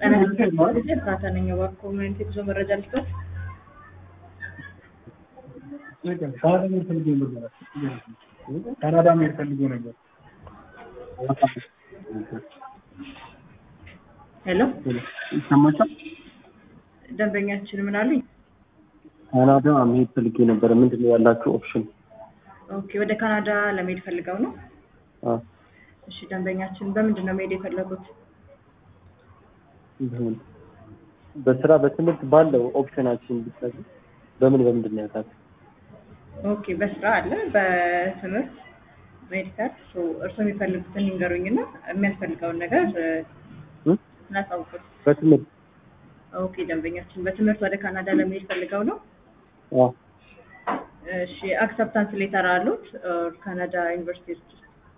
እርዳታ ነኝ እባክዎ ምን አይነት የጉዞ መረጃ ልስጥዎት? ካናዳ መሄድ ፈልጎ ነበር። ሄሎ ይሰማቻል? ደንበኛችን ምን አሉኝ? ካናዳ መሄድ ፈልጌ ነበረ። ምንድን ነው ያላችሁ ኦፕሽን? ኦኬ ወደ ካናዳ ለመሄድ ፈልገው ነው? አዎ፣ እሺ ደንበኛችን በምንድን ነው መሄድ የፈለጉት? ይሁን። በስራ በትምህርት ባለው ኦፕሽናችን ብትሰሩ በምን በምንድን ነው ያላችሁ? ኦኬ በስራ አለ፣ በትምህርት ሜዲካል። እርስዎ የሚፈልጉትን ይንገሩኝና የሚያስፈልገውን ነገር እ? እናሳውቁት። በትምህርት ኦኬ ደንበኛችን በትምህርት ወደ ካናዳ ለመሄድ ፈልገው ነው? አዎ፣ እሺ አክሰፕታንስ ሌተር አሉት ኦር ካናዳ ዩኒቨርሲቲ ውስጥ?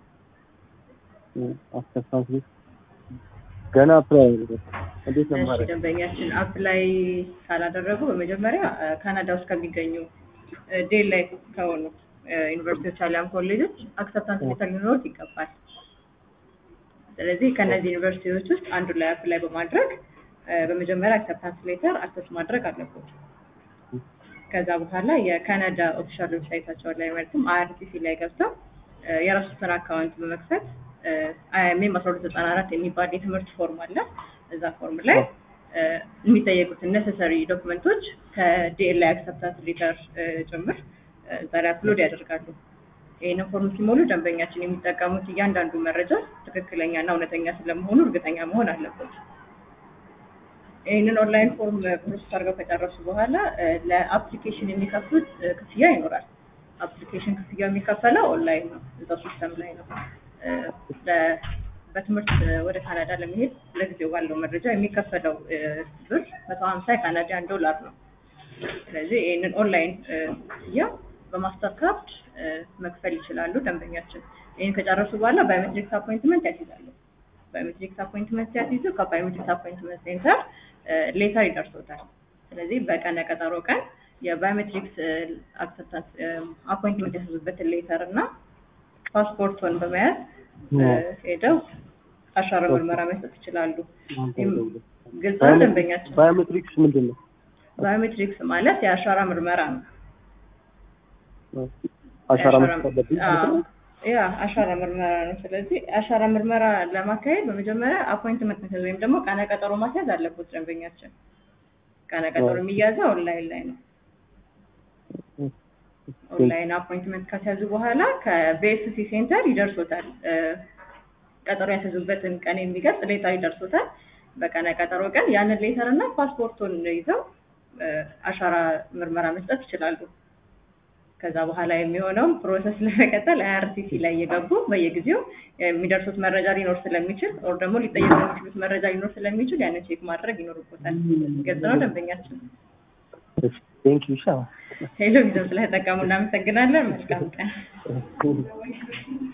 አስተሳሰብ ገና አፕላይ እንዴት ነው እሺ ማድረግ? ደንበኛችን አፕላይ ካላደረጉ በመጀመሪያ እ፣ ካናዳ ውስጥ ከሚገኙ ዴል ላይ ከሆኑ እ፣ ዩኒቨርሲቲዎች አሊያም ኮሌጆች አክሰፕታንስ ሌተር ሊኖሩት ይገባል። ስለዚህ ከእነዚህ ዩኒቨርሲቲዎች ውስጥ አንዱ ላይ አፕላይ በማድረግ እ፣ በመጀመሪያ አክሰፕታንስ ሌተር አክሰስ ማድረግ አለበት። ከዛ በኋላ የካናዳ ኦፊሻል ዌብሳይታቸው ላይ ማለትም አይአርሲሲ ላይ ገብተው እ፣ የራሱትን አካውንት በመክፈት አይኤምኤም አስራ ሁለት ዘጠና አራት የሚባል የትምህርት ፎርም አለ። እዛ ፎርም ላይ እ፣ የሚጠየቁትን ነሰሰሪ ዶክመንቶች ከዲኤልአይ አክሰፕታንስ ሌተር ጭምር እ፣ እዛ ላይ አፕሎድ ያደርጋሉ። ይህንን ፎርም ሲሞሉ ደንበኛችን የሚጠቀሙት እያንዳንዱ መረጃ ትክክለኛ እና እውነተኛ ስለመሆኑ እርግጠኛ መሆን አለበት። ይህንን ኦንላይን ፎርም ፕሮሰስ አድርገው ከጨረሱ በኋላ እ፣ ለአፕሊኬሽን የሚከፍሉት እ፣ ክፍያ ይኖራል። አፕሊኬሽን ክፍያ የሚከፈለው ኦንላይን ነው፣ እዛው ሲስተም ላይ ነው። እ፣ ለ- በትምህርት እ፣ ወደ ካናዳ ለመሄድ ለጊዜው ባለው መረጃ የሚከፈለው እ፣ ብር መቶ ሀምሳ የካናዲያን ዶላር ነው። ስለዚህ ይህንን ኦንላይን እ፣ ክፍያ በማስተር ካርድ እ፣ መክፈል ይችላሉ ደንበኛችን። ይህን ከጨረሱ በኋላ ባዮሜትሪክስ አፖይንትመንት ያስይዛሉ። ባዮሜትሪክስ አፖይንትመንት ሲያስይዙ ከባዮሜትሪክስ አፖይንትመንት ሴንተር ሌተር ይደርሶታል። ስለዚህ በቀነ ቀጠሮ ቀን የባዮሜትሪክስ አክሰፕታንስ አፖይንትመንት ያስይዙበትን ሌተር እና ፓስፖርቱን በመያዝ እ፣ ሄደው አሻራ ምርመራ መስጠት ይችላሉ። ግልጽ ነው ደንበኛችን። ባዮሜትሪክስ ምንድን ነው? ባዮሜትሪክስ ማለት የአሻራ ምርመራ ነው። አሻራ የአሻራ- መስጠት አለብኝ ማለት አዎ፣ ነው? ያ አሻራ ምርመራ ነው። ስለዚህ አሻራ ምርመራ ለማካሄድ በመጀመሪያ አፖይንትመንት መስጠት ወይም ደግሞ ቀነ ቀጠሮ ማስያዝ አለበት ደንበኛችን። ቀነ ቀጠሮ የሚያዘው ኦንላይን ላይ ነው። ኦንላይን አፖይንትመንት ካስያዙ በኋላ ከቪኤስሲ ሴንተር ይደርሶታል። እ፣ ቀጠሮ ያስያዙበትን ቀን የሚገልጽ ሌተር ይደርሶታል። በቀነ ቀጠሮ ቀን ያንን ሌተር እና ፓስፖርቱን ይዘው እ፣ አሻራ ምርመራ መስጠት ይችላሉ። ከዛ በኋላ የሚሆነውን ፕሮሰስ ለመቀጠል አይአርሲሲ ላይ እየገቡ በየጊዜው የሚደርሱት መረጃ ሊኖር ስለሚችል ኦር ደግሞ ሊጠየቁ የሚችሉት መረጃ ሊኖር ስለሚችል ያንን ቼክ ማድረግ ይኖርቦታል። ግልጽ ነው ደንበኛችን። ቴንክ ዩ ሻ ሄሎ ጊዜው ስለተጠቀሙ እናመሰግናለን። መልካም ቀን።